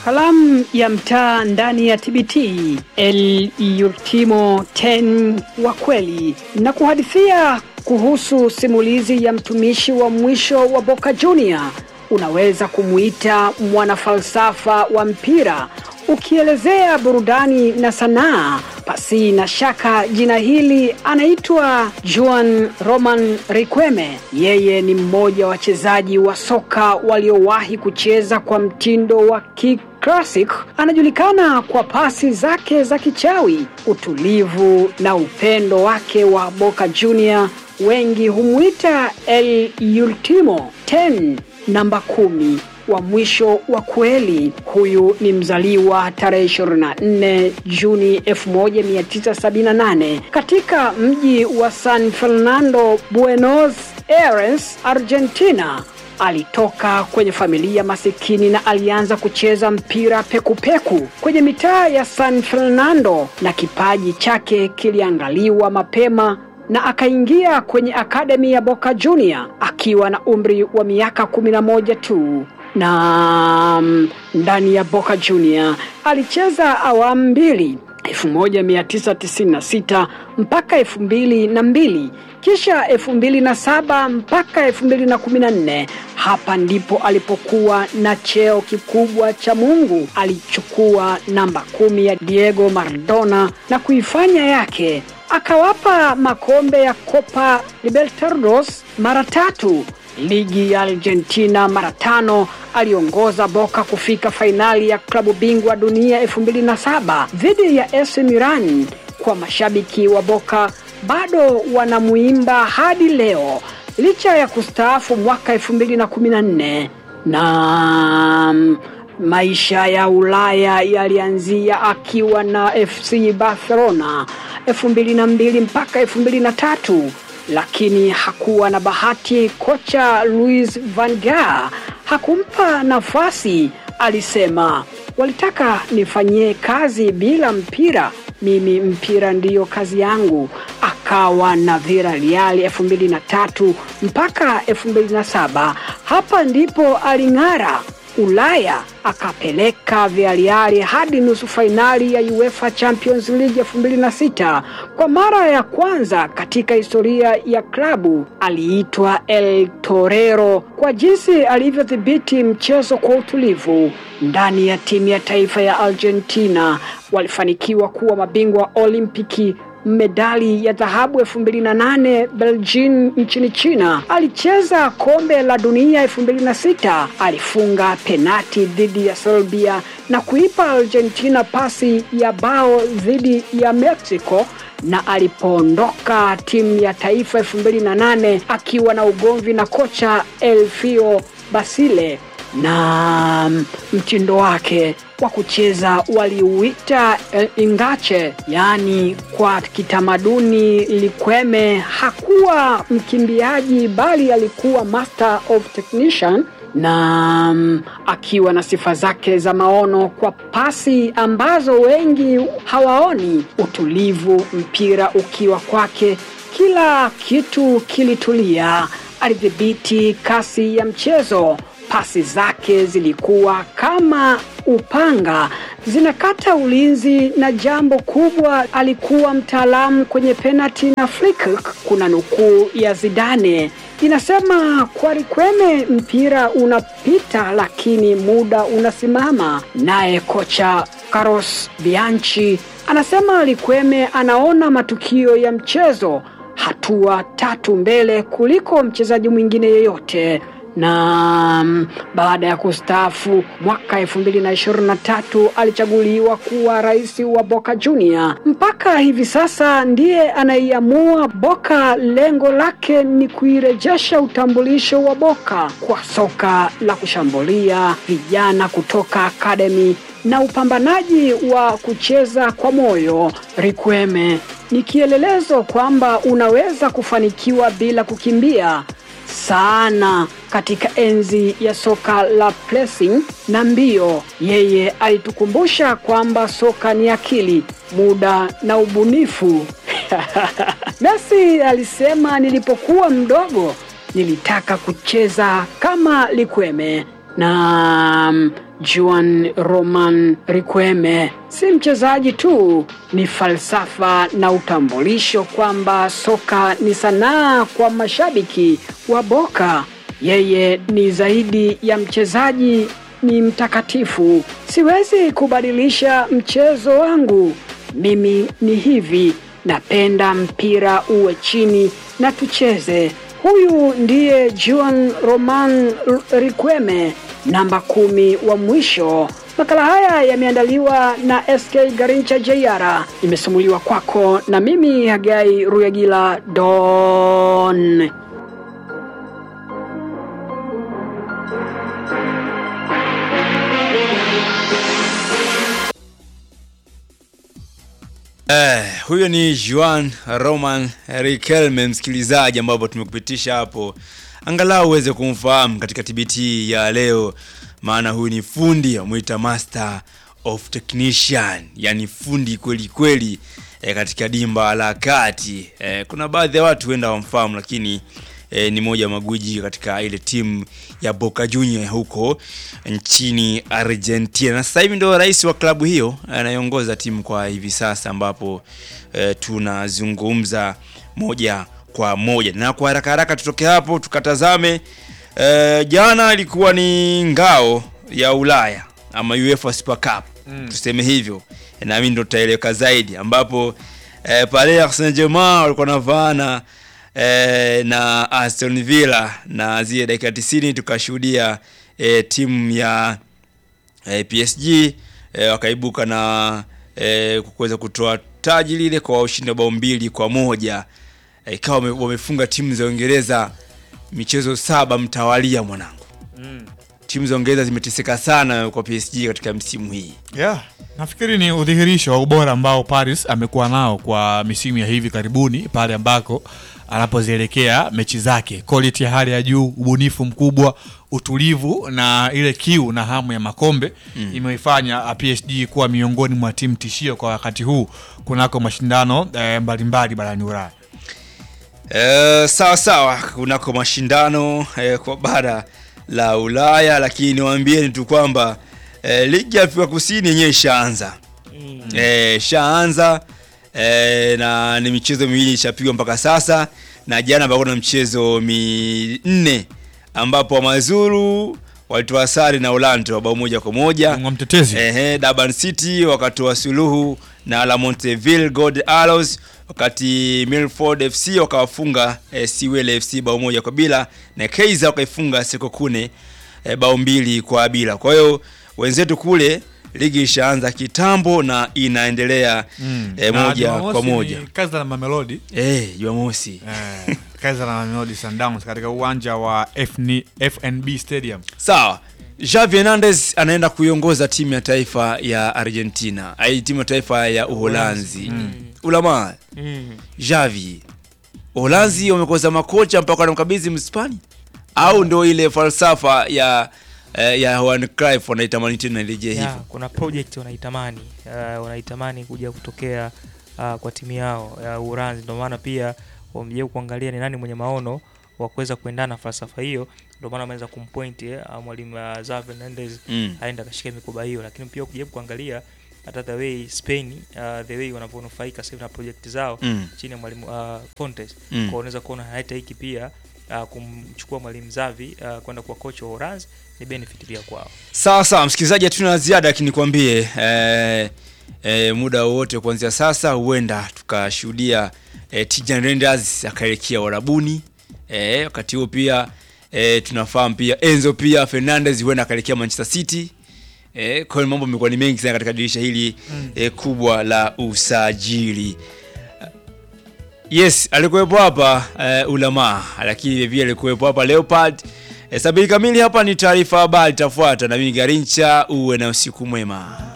Kalamu ya mtaa ndani ya TBT, El Ultimo 10 wa kweli, na kuhadithia kuhusu simulizi ya mtumishi wa mwisho wa Boca Junior. Unaweza kumuita mwanafalsafa wa mpira ukielezea burudani na sanaa. Pasi na shaka jina hili anaitwa Juan Roman Riquelme. Yeye ni mmoja wa wachezaji wa soka waliowahi kucheza kwa mtindo wa Classic. Anajulikana kwa pasi zake za kichawi, utulivu na upendo wake wa Boca Junior. Wengi humwita El Ultimo 10, namba kumi wa mwisho wa kweli. Huyu ni mzaliwa tarehe 24 Juni 1978 katika mji wa San Fernando, Buenos Aires, Argentina. Alitoka kwenye familia masikini na alianza kucheza mpira pekupeku peku kwenye mitaa ya San Fernando, na kipaji chake kiliangaliwa mapema na akaingia kwenye akademi ya Boca Junior akiwa na umri wa miaka 11 tu na ndani ya Boca Junior alicheza awamu mbili 1996 mpaka 2002 kisha 2007 mpaka 2014. Hapa ndipo alipokuwa na cheo kikubwa cha Mungu. Alichukua namba kumi ya Diego Maradona na kuifanya yake akawapa makombe ya Copa Libertadores mara tatu, ligi ya Argentina mara tano. Aliongoza Boca kufika fainali ya klabu bingwa dunia 2007 dhidi ya AC Milan. Kwa mashabiki wa Boca bado wanamuimba hadi leo licha ya kustaafu mwaka 2014 na maisha ya Ulaya yalianzia akiwa na FC Barcelona 2002 mpaka 2003, lakini hakuwa na bahati. Kocha Luis van Gaal hakumpa nafasi. Alisema, walitaka nifanyie kazi bila mpira, mimi mpira ndiyo kazi yangu. Akawa na Villarreal 2003 mpaka 2007. Hapa ndipo aling'ara Ulaya akapeleka Villarreal hadi nusu fainali ya UEFA Champions League 2006. Kwa mara ya kwanza katika historia ya klabu aliitwa El Torero kwa jinsi alivyodhibiti mchezo kwa utulivu. Ndani ya timu ya taifa ya Argentina walifanikiwa kuwa mabingwa wa Olimpiki medali ya dhahabu 2008 Beijing nchini China. Alicheza kombe la dunia 2006. Alifunga penati dhidi ya Serbia na kuipa Argentina pasi ya bao dhidi ya Mexico na alipoondoka timu ya taifa 2008 akiwa na ugomvi na kocha Elfio Basile na mtindo wake wa kucheza waliuita ingache, yaani kwa kitamaduni Likweme hakuwa mkimbiaji bali alikuwa master of technician na um, akiwa na sifa zake za maono kwa pasi ambazo wengi hawaoni, utulivu, mpira ukiwa kwake, kila kitu kilitulia. Alidhibiti kasi ya mchezo pasi zake zilikuwa kama upanga, zinakata ulinzi, na jambo kubwa, alikuwa mtaalamu kwenye penalti na flick. Kuna nukuu ya Zidane inasema, kwa Riquelme mpira unapita lakini muda unasimama. Naye kocha Carlos Bianchi anasema Riquelme anaona matukio ya mchezo hatua tatu mbele kuliko mchezaji mwingine yeyote na baada ya kustaafu mwaka 2023 alichaguliwa kuwa rais wa Boca Junior. Mpaka hivi sasa ndiye anaiamua Boca. Lengo lake ni kuirejesha utambulisho wa Boca kwa soka la kushambulia, vijana kutoka akademi na upambanaji wa kucheza kwa moyo. Riquelme ni kielelezo kwamba unaweza kufanikiwa bila kukimbia sana katika enzi ya soka la pressing na mbio. Yeye alitukumbusha kwamba soka ni akili, muda na ubunifu. Messi alisema, nilipokuwa mdogo nilitaka kucheza kama Likweme na Juan Roman Riquelme si mchezaji tu, ni falsafa na utambulisho kwamba soka ni sanaa kwa mashabiki wa Boca. Yeye ni zaidi ya mchezaji, ni mtakatifu. Siwezi kubadilisha mchezo wangu. Mimi ni hivi, napenda mpira uwe chini na tucheze. Huyu ndiye Juan Roman Riquelme, namba kumi wa mwisho. Makala haya yameandaliwa na SK Garincha JR, imesimuliwa kwako na mimi Hagai Ruyagila Don. Eh, huyo ni Juan Roman Riquelme msikilizaji, ambapo tumekupitisha hapo angalau uweze kumfahamu katika TBT ya leo, maana huyu ni fundi amwita master of technician, yani fundi kweli kweli eh, katika dimba la kati. Eh, kuna baadhi ya watu huenda wamfahamu, lakini eh, ni moja magwiji katika ile timu ya Boca Juniors huko nchini Argentina, na sasa hivi ndio rais wa klabu hiyo anayeongoza timu kwa hivi sasa, ambapo eh, tunazungumza moja kwa moja, na kwa haraka haraka tutoke hapo tukatazame eh, jana ilikuwa ni ngao ya Ulaya ama UEFA Super Cup mm. tuseme hivyo, na mimi ndo tutaeleweka zaidi, ambapo eh, Paris Saint-Germain walikuwa navaana eh, na Aston Villa na zile dakika 90 tukashuhudia eh, timu ya eh, PSG eh, wakaibuka na eh, kuweza kutoa taji lile kwa ushindi wa bao mbili kwa moja ikawa wame, wamefunga timu za Uingereza michezo saba mtawalia mwanangu. Mm. Timu za Uingereza zimeteseka sana kwa PSG katika msimu hii. Yeah, nafikiri ni udhihirisho wa ubora ambao Paris amekuwa nao kwa misimu ya hivi karibuni, pale ambako anapozielekea mechi zake, quality ya hali ya juu, ubunifu mkubwa, utulivu na ile kiu na hamu ya makombe mm. imeifanya PSG kuwa miongoni mwa timu tishio kwa wakati huu kunako mashindano eh, mbalimbali barani Ulaya. Eh, sawa sawa kunako mashindano eh, kwa bara la Ulaya, lakini niwaambieni tu kwamba eh, ligi ya Afrika Kusini yenyewe ishaanza mm. eh, ishaanza eh, na ni michezo miwili ishapigwa mpaka sasa, na jana palikuwa na mchezo minne ambapo Amazulu walitoa sare na Orlando wa bao moja kwa moja. Bingwa mtetezi Ehe, Durban City wakatoa suluhu na La Monteville Gold Arrows, wakati Milford FC wakawafunga eh, Siwele FC bao moja kwa bila na Kaizer wakaifunga Sekokune eh, bao mbili kwa bila. Kwa hiyo wenzetu kule ligi ishaanza kitambo na inaendelea Mm. eh, Na moja Jumamosi kwa moja. ni Kaizer na Mamelodi Eh, Jumamosi. eh, Kaizer na Mamelodi Sundowns katika uwanja wa FN FNB Stadium. Sawa. Xavi Hernandez anaenda kuiongoza timu ya taifa ya Argentina, ai timu ya taifa ya Uholanzi. Ulama Mm. Xavi. Uholanzi wamekosa makocha mpaka wanamkabidhi Mhispania au ndio ile falsafa ya eh, ya Johan Cruyff wanaitamani tena irejee Ya, hivyo. kuna project wanaitamani uh, wanaitamani kuja kutokea uh, kwa timu yao ya Uholanzi. Ndio maana pia wamejaribu kuangalia ni nani mwenye maono wa kuweza kuendana na falsafa hiyo. Ndio maana wameweza kumpoint eh, uh, mwalimu uh, Xavi Hernandez Mm. aenda akashika mikoba hiyo, lakini pia ukijaribu kuangalia hata the way Spain uh, the way wanavyonufaika sasa hivi na project zao Mm. chini ya mwalimu uh, Fontes Mm. kwa unaweza kuona hata hiki pia uh, kumchukua mwalimu Xavi uh, kwenda kuwa kocha wa Uholanzi ni benefit pia kwao. Sawa sawa, msikilizaji, hatuna la ziada, lakini nikwambie eh, eh, muda wowote kuanzia sasa huenda tukashuhudia eh, Tijan Renders akaelekea Warabuni. Eh, wakati huo pia eh, tunafahamu pia Enzo pia Fernandez huenda akaelekea Manchester City. Eh, kwa hiyo mambo yamekuwa ni mengi sana katika dirisha hili eh, kubwa la usajili. Yes, alikuwepo hapa eh, Ulama, lakini vile vile alikuwepo hapa Leopard. Eh, sabini kamili hapa ni taarifa habari itafuata na mimi Garincha, uwe na usiku mwema.